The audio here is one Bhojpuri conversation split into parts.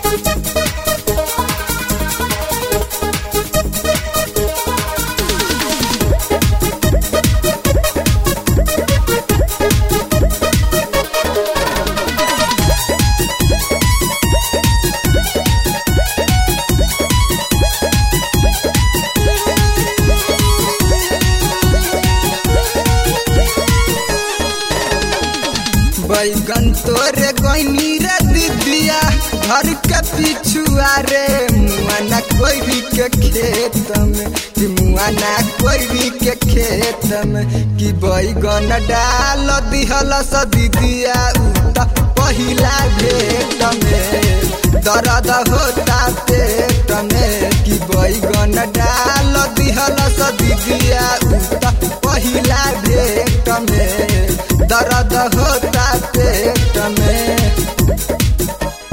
बैगन तोरे गईनी रे दीदिया घर के पिछुआ रे मुआना कोयरी के खेत में कि मुआना कोयरी के खेत में कि बैगन डाल दिहल स दीदिया उ त पहिला भेट में दर्द होता पेट में कि बैगन डाल दिहल स दीदिया उ त पहिला भेट में दर्द होता पेट में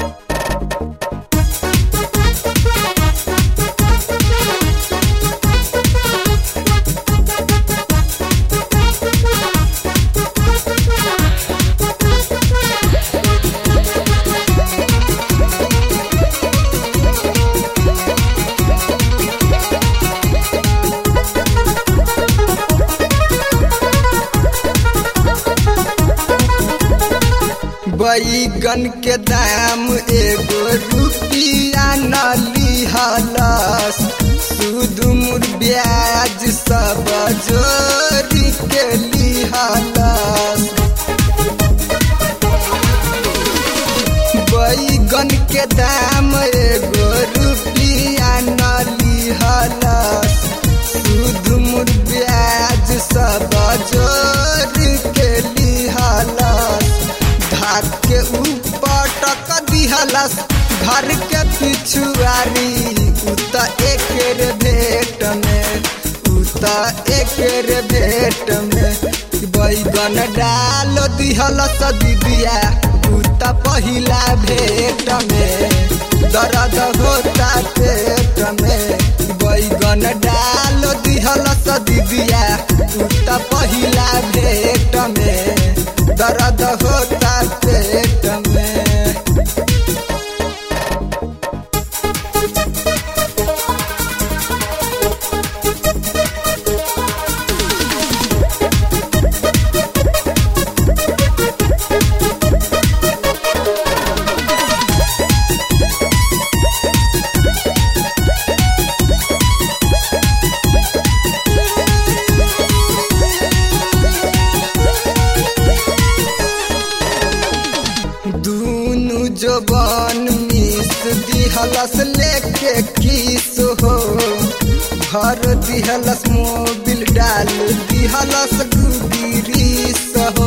बैगन के दाम एगो रुपिया न लिहलस सूद मुर ब्याज सब जोड़ी के लिहलस बैगन के दाम एगो रुपिया न लिहलस सूद मुर ब्याज सब जोड़ी के लिहलस धाक के ऊपर टक दिहलस घर के पिछुआरी उत एकेर भेट में उत एकेर भेट में बैगन डाल दिहलस दीदिया उत पहिला भेट में दर्द होता पेट में बैगन डाल दिहलस दीदिया उत पहिला भेट में दर्द होता पेट में दूनु जबान मिस दिहलस लेके किस हो घर दिहलस मोबिल डाल दिहलस गुदिरीस हो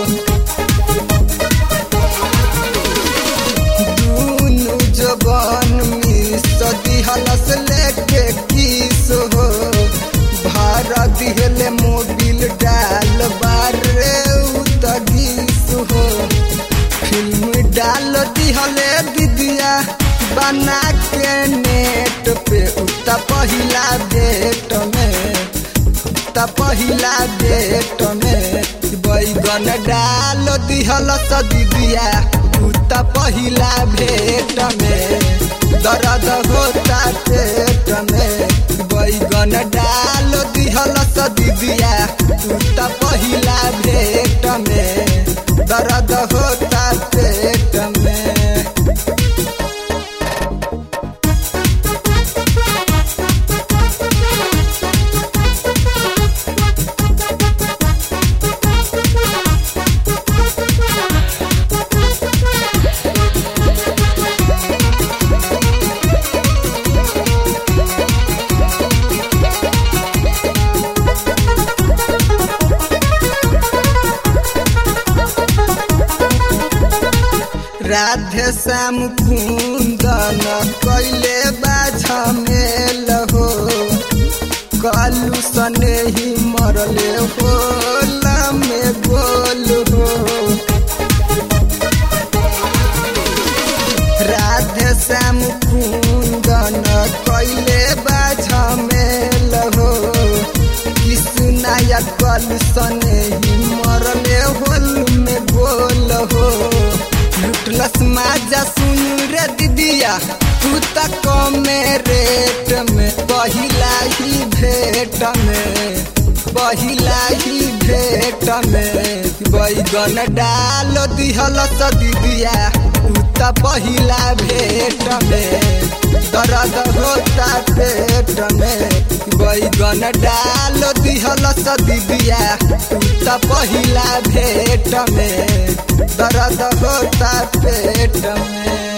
दूनु जबान मिस दिहलस लेके किस हो भार दिहले मोबिल डाल बारे उतगीस हो फिल्म डाल दिहले दीदिया बना के नेट पे उता पहिला डेट में उता पहिला डेट में बैगन डाल दिहल स दीदिया उता पहिला भेट में दर्द होता पेट में बैगन डाल दिहल स दीदिया उता पहिला भेट में दर्द होता पेट में राधे श्याम कुंदन कैले बाझा मेल हो कालू सने ही मरले हो में गोल हो राधे श्याम कुंदन कैले बाझा मेल हो किसनाया कल सने ही मरले होल में गोल हो लुटलस माजा सुन रे दीदिया तू त कमे रेट में पहिला ही भेट में पहिला ही भेट में बैगन डाल दिहल स दीदिया तू त पहिला भेट में दर्द होता पेट में बैगन डाल दिहल स दीदिया तू त पहिला भेट में दर्द होता पेट में